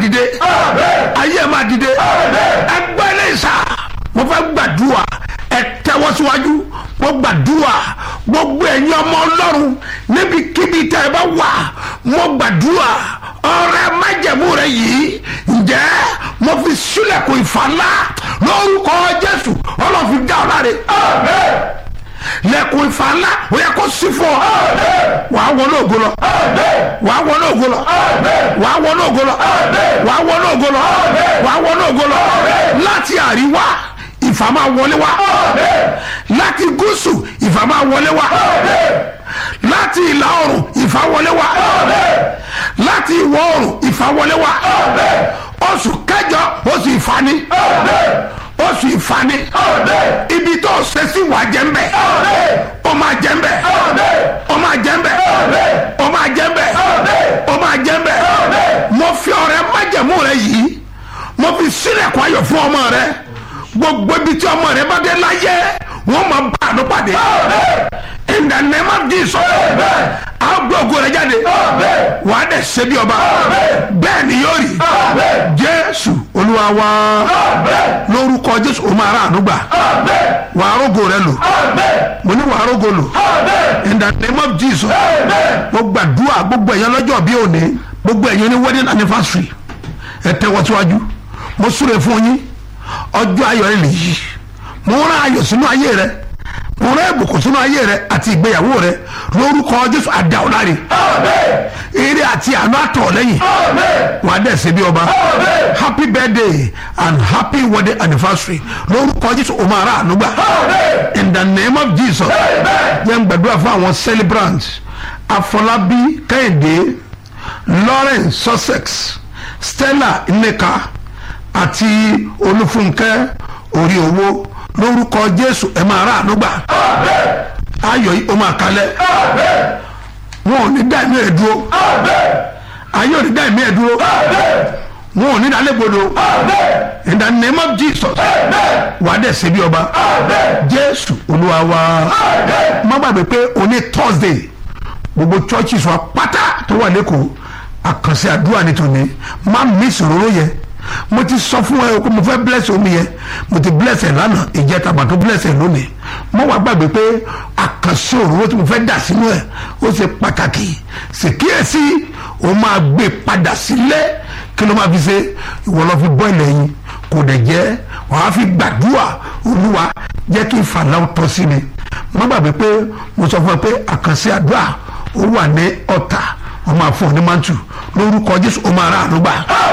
dìde ayé ẹ máa dìde ẹgbẹ́ ilé ìsà mo fẹ́ gbàdúrà ẹ tẹ́wọ́ síwájú mo gbàdúrà gbogbo ẹ̀yin ọmọ ọlọ́run níbikíbi tẹ́ ẹ bá wà mo gbàdúrà ọ̀rẹ́ májẹ̀mú rẹ yìí ǹjẹ́ mo fi sílẹ̀kùn ìfàlà lórúkọ jésù ọlọ́fin dá ọ láre lẹ́kùn ìfàlà ó yẹ kó sí fún ọ wàá wọnú ògo lọ wàá wọnú ògo lọ wàá wọnú ògo lọ wàá wọnú ògo lọ wàá wọnú ògo lọ láti àríwá ìfà máa wọlé wá láti gúúsù ìfà máa wọlé wá láti ìlà oòrùn ìfà wọlé wá láti ìwọ̀ oòrùn ìfà wọlé wá oṣù kẹjọ oṣù ìfani oṣù ìfani ibi tó ṣe sí wà jẹ́ ń bẹ̀ ó máa jẹ́ ń bẹ̀ ó máa jẹ́ ń bẹ̀ ó máa jẹ́ ń bẹ̀ ó máa jẹ́ ń bẹ̀ mo fi ọ̀rẹ́ májẹ̀mú rẹ yìí mo fi sílẹ̀kùn ayọ̀ fún ọmọ rẹ gbogbo ibi tí ọmọ rẹ bá dé láyé wọn máa bá àánú pàdé in the name of Jesus a gbọ́ ògo rẹ jáde wàá dẹ̀ ṣe bí ọba bẹ́ẹ̀ ni yóò rí jésù olúwa wa lórúkọ jésù o máa ra àánú gbà wàá rógo rẹ lò mo ní wàá rógo lò in the name of Jesus mo gbàdúrà gbogbo ẹ̀yàn lọ́jọ́ bí òní gbogbo ẹ̀yàn ní wedding anniversary ẹ tẹ́wọ́ síwájú mo súre fún yín ọjọ́ ayọ̀ rẹ lèyí mo rán ayọ̀ sínú ayé rẹ mo rán ìbùkún sínú ayé rẹ àti ìgbéyàwó rẹ lórúkọ jésù àdáwọláre eré àti àánú àtọ̀ lẹ́yìn wà á dẹ̀ ṣe bí ọba happy birthday and happy wedding anniversary lórúkọ jésù o máa rà àánú gbà in the name of jesus yẹn gbàdúrà fún àwọn celebrants afọlábí kẹ́hìndé lawrence sussex stella nneka àti olúfúnkẹ́ orí owó lórúkọ jésù ẹ máa rà àánú gbà ayọ̀ yìí ó máa kalẹ̀ wọn ò ní dá ẹ̀mí ẹ̀ dúró ayé ò ní dá ẹ̀mí ẹ̀ dúró wọn ò ní dá lẹ́gbọ̀dọ̀ in the name of jesus wà á dẹ̀ ṣe bí ọba jésù olúwa wa má gbàgbé pé òní thursday gbogbo churches wa pátá tó wà lẹ́kọ̀ọ́ àkànṣe àdúrà ní tòní má miss òróró yẹn mo ti sọ fún ẹ pé mo fẹ́ bless omi yẹn mo ti bless ẹ lánàá ìjẹta àgbà tó bless ẹ lónìí mo wá gbàgbé pé àkànṣe òróró tí mo fẹ́ dà sínú ẹ ó ṣe pàtàkì ṣèkíyèsí o máa gbé padà sílé kí ló máa fi ṣe ìwọ lọ fi bọ́ ilẹ̀ yìí kò dẹ̀ jẹ́ wàá fi gbàdúrà olúwa jẹ́ kí ìfàlà tọ́ sí mi mo gbàgbé pé mo sọ fún ẹ pé àkànṣe àdúrà ó wà ní ọ̀tà wọ́n máa fún ọ ní mantu lórúkọ jésù ó máa rà àdúgbà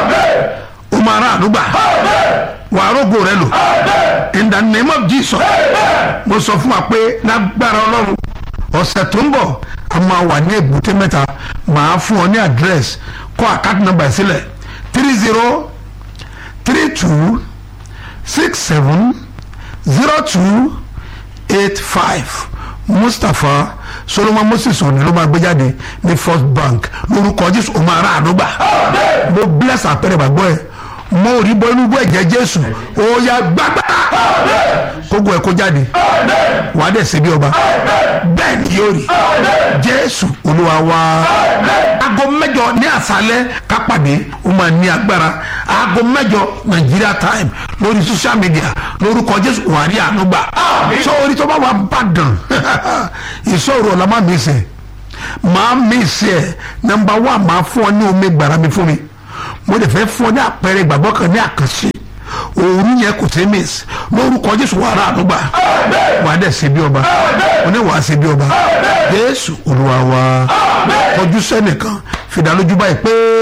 ó máa rà àdúgbà wàá rògbò rẹ lò in the name of jesus mo sọ fún wa pé lágbára ọlọ́run ọ̀sẹ̀ tó ń bọ̀ a máa wà ní èbúté mẹ́ta màá fún ọ ní àdírẹ́sì kọ́ àkáàtì nọ́mbà sílẹ̀ three zero three two six seven zero two eight five mustapha solomon moses òní ló máa gbé jáde ní first bank lórúkọ jésù ó máa rà àdúgbà mo bless àpẹẹrẹ gbàgbọ́ ẹ mo rí bọ́ inú bọ́ ẹ̀jẹ̀ jésù ó yá gbàgbà kókó ẹ̀ kó jáde wàá dẹ̀ ṣe bí ọba bẹ́ẹ̀ ni yóò rí jésù olúwa wa aago mẹ́jọ ní àṣálẹ́ kápàdé ó máa ní agbára aago mẹ́jọ nàìjíríà time lórí social media lórúkọ jésù wàá rí àánú gbà sọ orí tó bá wà bàdàn ìṣòro ọ̀la má mi sè máa mi sè ẹ̀ nọmba wà máa fún ọ ní omi gbàrà mi fún mi mo lè fẹ́ fún ọ ní àpẹẹrẹ ìgbàgbọ́ kan ní àkànṣe òru yẹn kò tẹ́ mìs lórúkọ jésù wà rà àdúgbà wà á dẹ̀ ṣe bí ọba oní wàá ṣe bí ọba jésù olúwa wa kọjú sẹ́nìkan fìdálójú báyìí pé.